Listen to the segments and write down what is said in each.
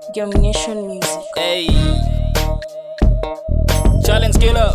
Domination Music. Hey. Challenge killer.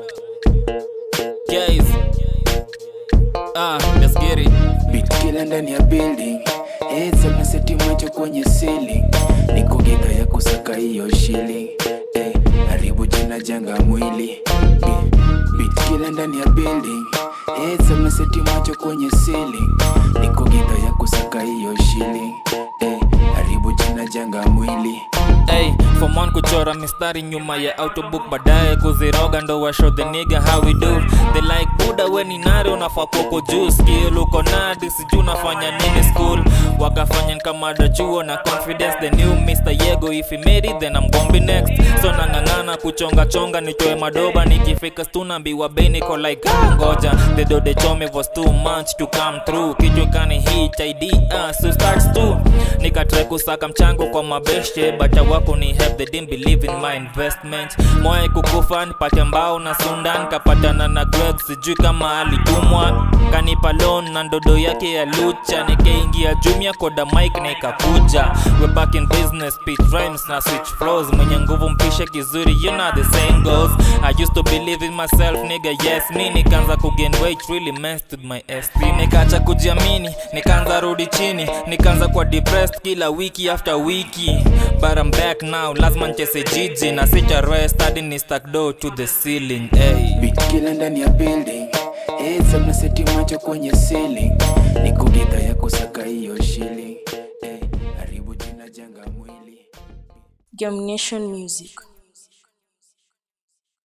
Guys. Ah, let's get it. Beat kila ndani ya building Heads up na seti macho kwenye ceiling Niko gidha ya kusaka hiyo shilling eh, haribu jina janga mwili Beat, beat kila ndani ya building Heads up na seti macho kwenye ceiling Niko gidha ya kusaka hiyo shilling eh, haribu jina janga mwili Hey, form one kuchora mistari nyuma ya autobook baadaye kuziroga ndo wa show the nigga how we do they like buda we ni nari unafaa kuko juu skill uko nadi sijuu unafanya nini school wakafanya kama dachuo na confidence the new Mr. Yego if he made it then I'm gonna be next so nang'ang'ana kuchonga chonga nitoe madoba nikifika stunambiwa bei niko like ah, ngoja the dode chome was too much to come through kichwa kani hit ID uh, so starts to nikatrai kusaka mchango kwa mabeshe but wako ni help they didn't believe in my investment moya kukufa nipate mbao na sundan kapatana na greg sijui kama alitumwa kanipa loan na ndodo yake ya lucha nikaingia jumia koda mike na ikakuja we back in business pitch rhymes na switch flows mwenye nguvu mpishe kizuri you know the same goes i used to believe in myself nigga yes me nikaanza kugain weight really messed with my esteem nikaacha kujiamini nikaanza rudi chini nikaanza kwa depressed kila wiki after wiki but I'm back now lazima nchese jiji na sicha rest hadi ni stack dough to the ceiling hey. Beat kila ndani ya building Heads up na seti macho kwenye ceiling Niko gidha ya kusaka hiyo shilling eh, haribu jina janga mwili Domination Music.